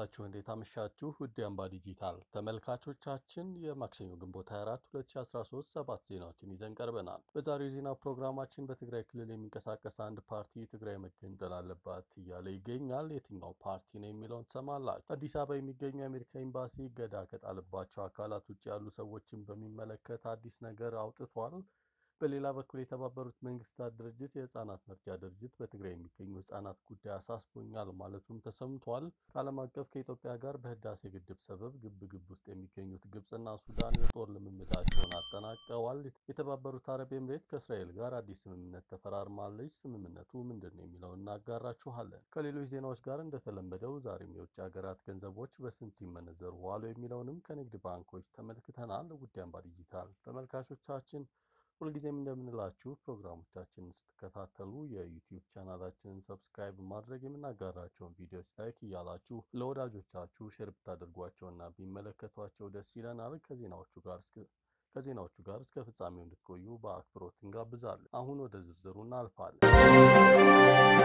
ዋላችሁ? እንዴት አመሻችሁ? ውድ የአምባ ዲጂታል ተመልካቾቻችን የማክሰኞ ግንቦት 24 2013 ሰባት ዜናዎችን ይዘን ቀርበናል። በዛሬው የዜና ፕሮግራማችን በትግራይ ክልል የሚንቀሳቀስ አንድ ፓርቲ ትግራይ መገንጠል አለባት እያለ ይገኛል። የትኛው ፓርቲ ነው የሚለውን ትሰማላችሁ። አዲስ አበባ የሚገኘው የአሜሪካ ኤምባሲ እገዳ ከጣለባቸው አካላት ውጭ ያሉ ሰዎችን በሚመለከት አዲስ ነገር አውጥቷል። በሌላ በኩል የተባበሩት መንግስታት ድርጅት የህፃናት መርጃ ድርጅት በትግራይ የሚገኙ ህጻናት ጉዳይ አሳስቦኛል ማለቱም ተሰምቷል። ከዓለም አቀፍ ከኢትዮጵያ ጋር በህዳሴ ግድብ ሰበብ ግብ ግብ ውስጥ የሚገኙት ግብፅና ሱዳን የጦር ልምምዳቸውን አጠናቀዋል። የተባበሩት አረብ ኤምሬት ከእስራኤል ጋር አዲስ ስምምነት ተፈራርማለች። ስምምነቱ ምንድን ነው የሚለውን እናጋራችኋለን። ከሌሎች ዜናዎች ጋር እንደተለመደው ዛሬም የውጭ ሀገራት ገንዘቦች በስንት ሲመነዘሩ ዋሉ የሚለውንም ከንግድ ባንኮች ተመልክተናል። ውድ አምባ ዲጂታል ተመልካቾቻችን ሁልጊዜም እንደምንላችሁ ፕሮግራሞቻችንን ስትከታተሉ የዩቲዩብ ቻናላችንን ሰብስክራይብ ማድረግ የምናጋራቸውን ቪዲዮዎች ላይክ እያላችሁ ለወዳጆቻችሁ ሼር ብታደርጓቸውና ቢመለከቷቸው ደስ ይለናል። ከዜናዎቹ ጋር እስከ ከዜናዎቹ ጋር እስከ ፍጻሜው እንድትቆዩ በአክብሮት እንጋብዛለን። አሁን ወደ ዝርዝሩ እናልፋለን።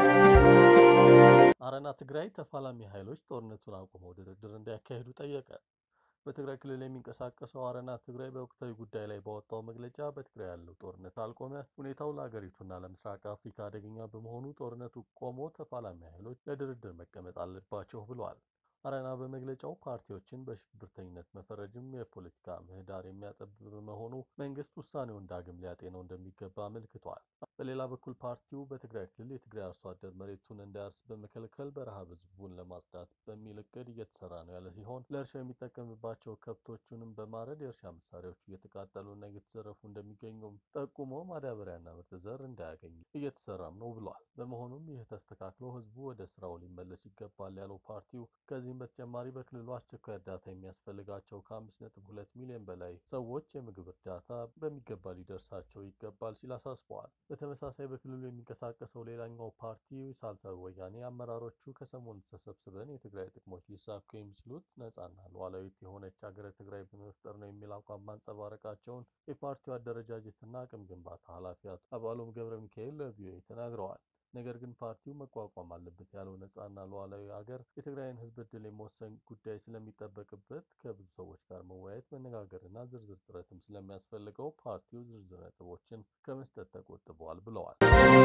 አረና ትግራይ ተፋላሚ ኃይሎች ጦርነቱን አቁመው ድርድር እንዲያካሂዱ ጠየቀ። በትግራይ ክልል የሚንቀሳቀሰው አረና ትግራይ በወቅታዊ ጉዳይ ላይ ባወጣው መግለጫ በትግራይ ያለው ጦርነት አልቆመ፣ ሁኔታው ለሀገሪቱና ለምስራቅ አፍሪካ አደገኛ በመሆኑ ጦርነቱ ቆሞ ተፋላሚ ኃይሎች ለድርድር መቀመጥ አለባቸው ብሏል። አረና በመግለጫው ፓርቲዎችን በሽብርተኝነት መፈረጅም የፖለቲካ ምህዳር የሚያጠብ በመሆኑ መንግስት ውሳኔውን ዳግም ሊያጤነው እንደሚገባ አመልክቷል። በሌላ በኩል ፓርቲው በትግራይ ክልል የትግራይ አርሶ አደር መሬቱን እንዳያርስ በመከልከል በረሃብ ህዝቡን ለማጽዳት በሚል እቅድ እየተሰራ ነው ያለ ሲሆን ለእርሻ የሚጠቀምባቸው ከብቶቹንም በማረድ የእርሻ መሳሪያዎቹ እየተቃጠሉና እየተዘረፉ እንደሚገኙም ጠቁሞ ማዳበሪያና ምርጥ ዘር እንዳያገኙ እየተሰራም ነው ብሏል። በመሆኑም ይህ ተስተካክሎ ህዝቡ ወደ ስራው ሊመለስ ይገባል ያለው ፓርቲው ከዚህም በተጨማሪ በክልሉ አስቸኳይ እርዳታ የሚያስፈልጋቸው ከአምስት ነጥብ ሁለት ሚሊዮን በላይ ሰዎች የምግብ እርዳታ በሚገባ ሊደርሳቸው ይገባል ሲል አሳስበዋል። በተመሳሳይ በክልሉ የሚንቀሳቀሰው ሌላኛው ፓርቲ ሳልሳዊ ወያኔ አመራሮቹ ከሰሞኑ ተሰብስበን የትግራይ ጥቅሞች ሊሳኩ የሚችሉት ነጻና ሉዓላዊት የሆነች ሀገረ ትግራይ በመፍጠር ነው የሚል አቋም ማንጸባረቃቸውን የፓርቲው አደረጃጀትና አቅም ግንባታ ኃላፊ አቶ አባሎም ገብረ ሚካኤል ለቪኦኤ ተናግረዋል። ነገር ግን ፓርቲው መቋቋም አለበት ያለው ነጻና ሉዓላዊ ሀገር የትግራይን ህዝብ እድል የመወሰን ጉዳይ ስለሚጠበቅበት ከብዙ ሰዎች ጋር መወያየት፣ መነጋገርና ዝርዝር ጥረትም ስለሚያስፈልገው ፓርቲው ዝርዝር ነጥቦችን ከመስጠት ተቆጥበዋል ብለዋል።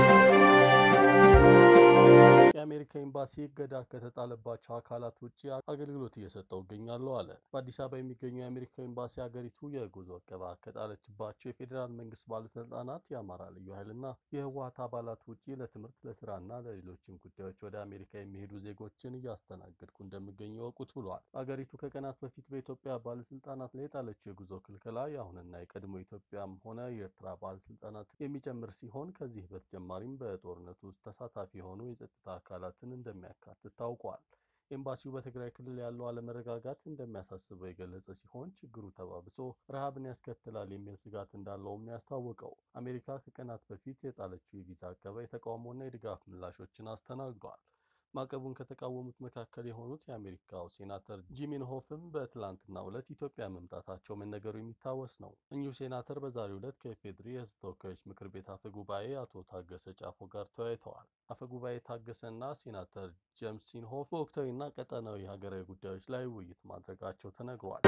የአሜሪካ ኤምባሲ እገዳ ከተጣለባቸው አካላት ውጭ አገልግሎት እየሰጠው እገኛለሁ አለ። በአዲስ አበባ የሚገኘው የአሜሪካ ኤምባሲ ሀገሪቱ የጉዞ እቀባ ከጣለችባቸው የፌዴራል መንግስት ባለስልጣናት፣ የአማራ ልዩ ኃይልና የህወሀት አባላት ውጭ ለትምህርት ለስራና ለሌሎችም ጉዳዮች ወደ አሜሪካ የሚሄዱ ዜጎችን እያስተናገድኩ እንደሚገኝ ወቁት ብሏል። አገሪቱ ከቀናት በፊት በኢትዮጵያ ባለስልጣናት ላይ የጣለችው የጉዞ ክልከላ የአሁንና የቀድሞ ኢትዮጵያም ሆነ የኤርትራ ባለስልጣናት የሚጨምር ሲሆን ከዚህ በተጨማሪም በጦርነቱ ውስጥ ተሳታፊ የሆኑ የጸጥታ አካላትን እንደሚያካትት ታውቋል። ኤምባሲው በትግራይ ክልል ያለው አለመረጋጋት እንደሚያሳስበው የገለጸ ሲሆን ችግሩ ተባብሶ ረሃብን ያስከትላል የሚል ስጋት እንዳለውም ያስታወቀው አሜሪካ ከቀናት በፊት የጣለችው የቪዛ አቀባ የተቃውሞና የድጋፍ ምላሾችን አስተናግዷል። ማዕቀቡን ከተቃወሙት መካከል የሆኑት የአሜሪካው ሴናተር ጂሚን ሆፍም በትላንትናው ዕለት ኢትዮጵያ መምጣታቸው መነገሩ የሚታወስ ነው። እኚሁ ሴናተር በዛሬው ዕለት ከኢፌዴሪ የሕዝብ ተወካዮች ምክር ቤት አፈ ጉባኤ አቶ ታገሰ ጫፎ ጋር ተወያይተዋል። አፈ ጉባኤ ታገሰና ሴናተር ጄምስ ኢንሆፍ በወቅታዊና ቀጠናዊ ሀገራዊ ጉዳዮች ላይ ውይይት ማድረጋቸው ተነግሯል።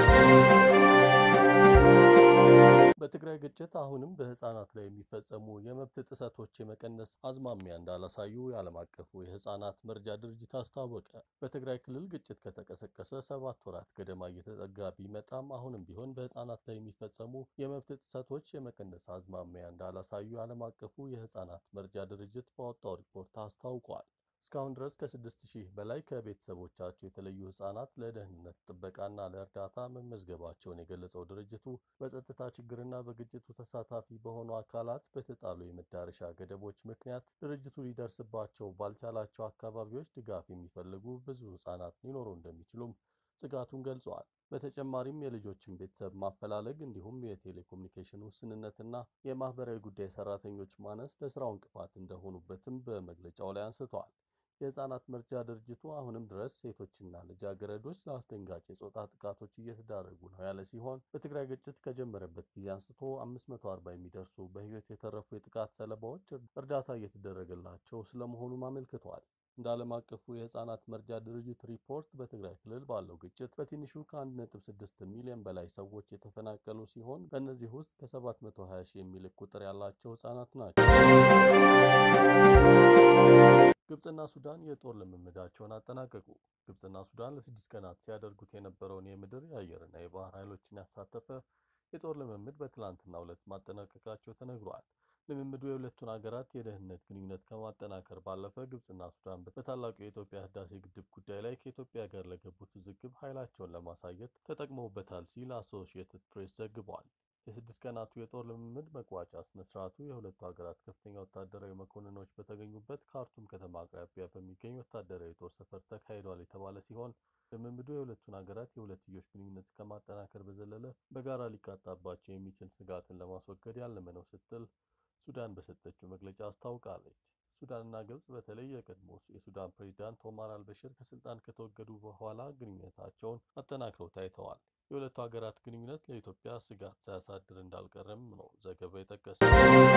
በትግራይ ግጭት አሁንም በህፃናት ላይ የሚፈጸሙ የመብት ጥሰቶች የመቀነስ አዝማሚያ እንዳላሳዩ የዓለም አቀፉ የህፃናት መርጃ ድርጅት አስታወቀ። በትግራይ ክልል ግጭት ከተቀሰቀሰ ሰባት ወራት ገደማ እየተጠጋ ቢመጣም አሁንም ቢሆን በህፃናት ላይ የሚፈጸሙ የመብት ጥሰቶች የመቀነስ አዝማሚያ እንዳላሳዩ የዓለም አቀፉ የህፃናት መርጃ ድርጅት ባወጣው ሪፖርት አስታውቋል። እስካሁን ድረስ ከስድስት ሺህ በላይ ከቤተሰቦቻቸው የተለዩ ህጻናት ለደህንነት ጥበቃና ለእርዳታ መመዝገባቸውን የገለጸው ድርጅቱ በጸጥታ ችግርና በግጭቱ ተሳታፊ በሆኑ አካላት በተጣሉ የመዳረሻ ገደቦች ምክንያት ድርጅቱ ሊደርስባቸው ባልቻላቸው አካባቢዎች ድጋፍ የሚፈልጉ ብዙ ህጻናት ሊኖሩ እንደሚችሉም ስጋቱን ገልጸዋል። በተጨማሪም የልጆችን ቤተሰብ ማፈላለግ እንዲሁም የቴሌኮሙኒኬሽን ውስንነትና የማህበራዊ ጉዳይ ሰራተኞች ማነስ ለስራው እንቅፋት እንደሆኑበትም በመግለጫው ላይ አንስተዋል። የህፃናት መርጃ ድርጅቱ አሁንም ድረስ ሴቶችና ልጃገረዶች ለአስደንጋጭ የጾታ ጥቃቶች እየተዳረጉ ነው ያለ ሲሆን በትግራይ ግጭት ከጀመረበት ጊዜ አንስቶ 540 የሚደርሱ በህይወት የተረፉ የጥቃት ሰለባዎች እርዳታ እየተደረገላቸው ስለመሆኑም አመልክተዋል። እንደ ዓለም አቀፉ የህፃናት መርጃ ድርጅት ሪፖርት በትግራይ ክልል ባለው ግጭት በትንሹ ከ1.6 ሚሊዮን በላይ ሰዎች የተፈናቀሉ ሲሆን ከእነዚህ ውስጥ ከ720 ሺህ የሚልቅ ቁጥር ያላቸው ህጻናት ናቸው። ግብፅና ሱዳን የጦር ልምምዳቸውን አጠናቀቁ። ግብፅና ሱዳን ለስድስት ቀናት ሲያደርጉት የነበረውን የምድር የአየርና የባህር ኃይሎችን ያሳተፈ የጦር ልምምድ በትላንትናው ዕለት ማጠናቀቃቸው ተነግሯል። ልምምዱ የሁለቱን ሀገራት የደህንነት ግንኙነት ከማጠናከር ባለፈ ግብፅና ሱዳን በታላቁ የኢትዮጵያ ህዳሴ ግድብ ጉዳይ ላይ ከኢትዮጵያ ጋር ለገቡት ውዝግብ ኃይላቸውን ለማሳየት ተጠቅመውበታል ሲል አሶሺየትድ ፕሬስ ዘግቧል። የስድስት ቀናቱ የጦር ልምምድ መቋጫ ስነ ስርዓቱ የሁለቱ ሀገራት ከፍተኛ ወታደራዊ መኮንኖች በተገኙበት ካርቱም ከተማ አቅራቢያ በሚገኝ ወታደራዊ የጦር ሰፈር ተካሂዷል የተባለ ሲሆን ልምምዱ የሁለቱን ሀገራት የሁለትዮሽ ግንኙነት ከማጠናከር በዘለለ በጋራ ሊቃጣባቸው የሚችል ስጋትን ለማስወገድ ያለመ ነው ስትል ሱዳን በሰጠችው መግለጫ አስታውቃለች። ሱዳንና ግብጽ በተለይ የቀድሞ የሱዳን ፕሬዚዳንት ኦማር አልበሽር ከስልጣን ከተወገዱ በኋላ ግንኙነታቸውን አጠናክረው ታይተዋል። የሁለቱ ሀገራት ግንኙነት ለኢትዮጵያ ስጋት ሳያሳድር እንዳልቀረም ነው ዘገባው የጠቀሰው።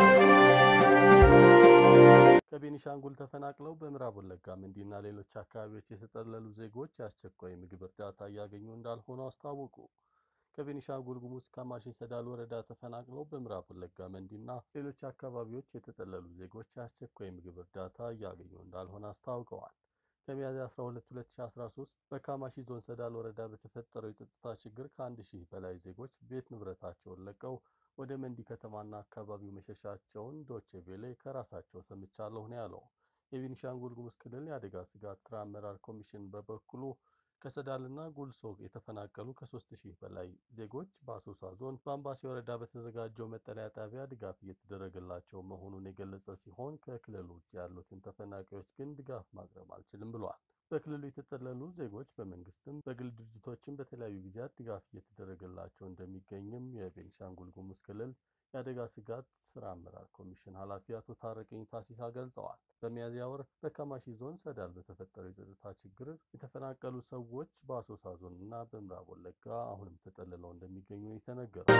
ከቤኒሻንጉል ተፈናቅለው በምዕራብ ወለጋ መንዲና ሌሎች አካባቢዎች የተጠለሉ ዜጎች የአስቸኳይ ምግብ እርዳታ እያገኙ እንዳልሆኑ አስታወቁ። ከቤኒሻንጉል ጉሙዝ ካማሺ ሰዳል ወረዳ ተፈናቅለው በምዕራብ ወለጋ መንዲና ሌሎች አካባቢዎች የተጠለሉ ዜጎች የአስቸኳይ ምግብ እርዳታ እያገኙ እንዳልሆነ አስታውቀዋል። ከሚያዝያ 12 2013 በካማሺ ዞን ሰዳል ወረዳ በተፈጠረው የጸጥታ ችግር ከአንድ ሺህ በላይ ዜጎች ቤት ንብረታቸውን ለቀው ወደ መንዲ ከተማና አካባቢው መሸሻቸውን ዶቼ ቬሌ ከራሳቸው ሰምቻለሁ ነው ያለው። የቤኒሻንጉል ጉሙዝ ክልል የአደጋ ስጋት ስራ አመራር ኮሚሽን በበኩሉ ከሰዳልና ጉልሶ የተፈናቀሉ ከሶስት ሺህ በላይ ዜጎች በአሶሳ ዞን በአምባሲ ወረዳ በተዘጋጀው መጠለያ ጣቢያ ድጋፍ እየተደረገላቸው መሆኑን የገለጸ ሲሆን ከክልሉ ውጭ ያሉትን ተፈናቃዮች ግን ድጋፍ ማቅረብ አልችልም ብሏል። በክልሉ የተጠለሉ ዜጎች በመንግስትም በግል ድርጅቶችም በተለያዩ ጊዜያት ድጋፍ እየተደረገላቸው እንደሚገኝም የቤኒሻንጉል ጉሙዝ ክልል የአደጋ ስጋት ስራ አመራር ኮሚሽን ኃላፊ አቶ ታረቀኝ ታሲሳ ገልጸዋል። በሚያዝያ ወር በካማሺ ዞን ሰዳል በተፈጠረው የጸጥታ ችግር የተፈናቀሉ ሰዎች በአሶሳ ዞን እና በምዕራብ ወለጋ አሁንም ተጠልለው እንደሚገኙ የተነገረው።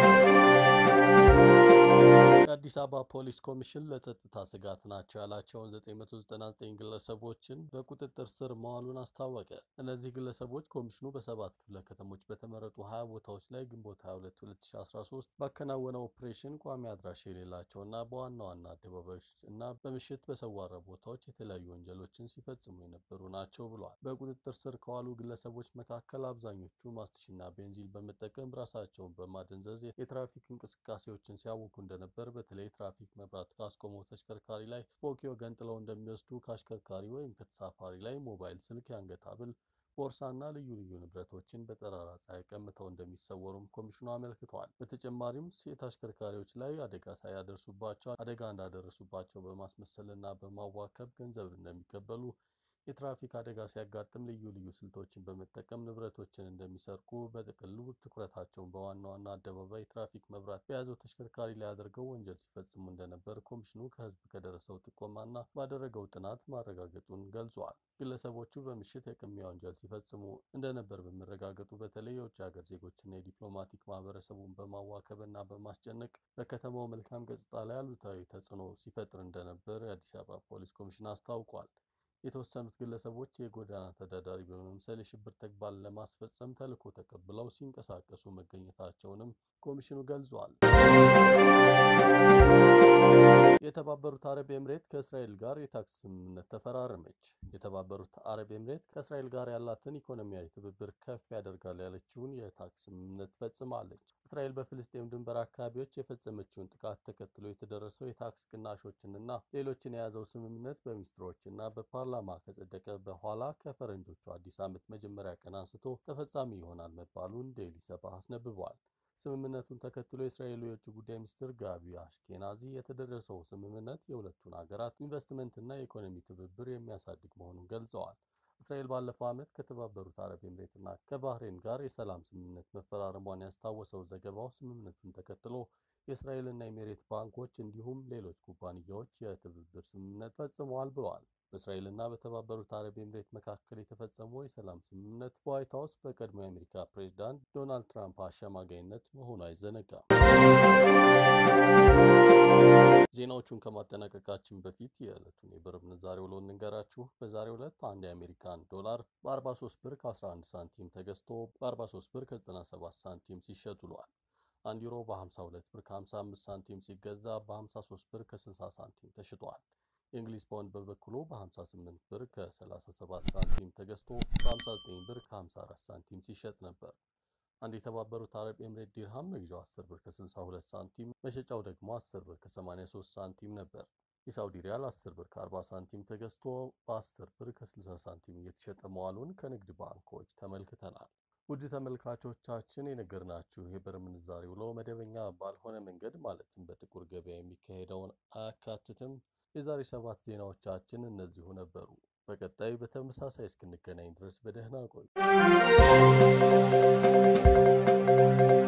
የአዲስ አበባ ፖሊስ ኮሚሽን ለጸጥታ ስጋት ናቸው ያላቸውን 999 ግለሰቦችን በቁጥጥር ስር መዋሉን አስታወቀ። እነዚህ ግለሰቦች ኮሚሽኑ በሰባት ክፍለ ከተሞች በተመረጡ 20 ቦታዎች ላይ ግንቦት 22 2013 ባከናወነው ኦፕሬሽን ቋሚ አድራሻ የሌላቸውና በዋና ዋና አደባባዮች እና በምሽት በሰዋራ ቦታዎች የተለያዩ ወንጀሎችን ሲፈጽሙ የነበሩ ናቸው ብሏል። በቁጥጥር ስር ከዋሉ ግለሰቦች መካከል አብዛኞቹ ማስትሽና ቤንዚን በመጠቀም ራሳቸውን በማደንዘዝ የትራፊክ እንቅስቃሴዎችን ሲያውኩ እንደነበር በተለይ ትራፊክ መብራት ካስቆመው ተሽከርካሪ ላይ ስፖኪዮ ገንጥለው እንደሚወስዱ ከአሽከርካሪ ወይም ከተሳፋሪ ላይ ሞባይል ስልክ፣ የአንገት ሐብል፣ ቦርሳና ልዩ ልዩ ንብረቶችን በጠራራ ፀሐይ ቀምተው እንደሚሰወሩም ኮሚሽኑ አመልክተዋል። በተጨማሪም ሴት አሽከርካሪዎች ላይ አደጋ ሳያደርሱባቸው አደጋ እንዳደረሱባቸው በማስመሰልና በማዋከብ ገንዘብ እንደሚቀበሉ የትራፊክ አደጋ ሲያጋጥም ልዩ ልዩ ስልቶችን በመጠቀም ንብረቶችን እንደሚሰርቁ በጥቅሉ ትኩረታቸውን በዋና ዋና አደባባይ ትራፊክ መብራት በያዘው ተሽከርካሪ ላይ አድርገው ወንጀል ሲፈጽሙ እንደነበር ኮሚሽኑ ከሕዝብ ከደረሰው ጥቆማና ባደረገው ጥናት ማረጋገጡን ገልጿል። ግለሰቦቹ በምሽት የቅሚያ ወንጀል ሲፈጽሙ እንደነበር በመረጋገጡ በተለይ የውጭ ሀገር ዜጎችና የዲፕሎማቲክ ማህበረሰቡን በማዋከብና በማስጨነቅ በከተማው መልካም ገጽታ ላይ አሉታዊ ተጽዕኖ ሲፈጥር እንደነበር የአዲስ አበባ ፖሊስ ኮሚሽን አስታውቋል። የተወሰኑት ግለሰቦች የጎዳና ተዳዳሪ በመምሰል የሽብር ተግባር ለማስፈጸም ተልዕኮ ተቀብለው ሲንቀሳቀሱ መገኘታቸውንም ኮሚሽኑ ገልጿል። የተባበሩት አረብ ኤምሬት ከእስራኤል ጋር የታክስ ስምምነት ተፈራረመች። የተባበሩት አረብ ኤምሬት ከእስራኤል ጋር ያላትን ኢኮኖሚያዊ ትብብር ከፍ ያደርጋል ያለችውን የታክስ ስምምነት ፈጽማለች። እስራኤል በፍልስጤም ድንበር አካባቢዎች የፈጸመችውን ጥቃት ተከትሎ የተደረሰው የታክስ ቅናሾችንና ሌሎችን የያዘው ስምምነት በሚኒስትሮችና በፓርላማ ከጸደቀ በኋላ ከፈረንጆቹ አዲስ ዓመት መጀመሪያ ቀን አንስቶ ተፈጻሚ ይሆናል መባሉን ዴይሊ ሰባህ አስነብቧል። ስምምነቱን ተከትሎ የእስራኤሉ የውጭ ጉዳይ ሚኒስትር ጋቢ አሽኬናዚ የተደረሰው ስምምነት የሁለቱን ሀገራት ኢንቨስትመንትና የኢኮኖሚ ትብብር የሚያሳድግ መሆኑን ገልጸዋል። እስራኤል ባለፈው ዓመት ከተባበሩት አረብ ኤምሬትና ከባህሬን ጋር የሰላም ስምምነት መፈራረሟን ያስታወሰው ዘገባው ስምምነቱን ተከትሎ የእስራኤልና ኤሚሬት ባንኮች እንዲሁም ሌሎች ኩባንያዎች የትብብር ስምምነት ፈጽመዋል ብለዋል። በእስራኤልና በተባበሩት አረብ ኤምሬት መካከል የተፈጸመው የሰላም ስምምነት በዋይት ሀውስ በቀድሞ የአሜሪካ ፕሬዚዳንት ዶናልድ ትራምፕ አሸማጋይነት መሆኑ አይዘነጋም። ዜናዎቹን ከማጠናቀቃችን በፊት የዕለቱን የብር ምንዛሬ ውሎ እንንገራችሁ። በዛሬው ዕለት አንድ የአሜሪካን ዶላር በ43 ብር ከ11 ሳንቲም ተገዝቶ በ43 ብር ከ97 ሳንቲም ሲሸጥ ውሏል። አንድ ዩሮ በ52 ብር ከ55 ሳንቲም ሲገዛ በ53 ብር ከ60 ሳንቲም ተሽጧል። የእንግሊዝ ፓውንድ በበኩሉ በ58 ብር ከ37 ሳንቲም ተገዝቶ በ59 ብር ከ54 ሳንቲም ሲሸጥ ነበር። አንድ የተባበሩት አረብ ኤምሬት ዲርሃም መግዣው 10 ብር ከ62 ሳንቲም መሸጫው ደግሞ 10 ብር ከ83 ሳንቲም ነበር። የሳውዲ ሪያል 10 ብር ከ40 ሳንቲም ተገዝቶ በ10 ብር ከ60 ሳንቲም እየተሸጠ መዋሉን ከንግድ ባንኮች ተመልክተናል። ውድ ተመልካቾቻችን የነገርናችሁ የብር ምንዛሬ ውሎ መደበኛ ባልሆነ መንገድ ማለትም በጥቁር ገበያ የሚካሄደውን አያካትትም። የዛሬ ሰባት ዜናዎቻችን እነዚሁ ነበሩ። በቀጣይ በተመሳሳይ እስክንገናኝ ድረስ በደህና ቆዩ።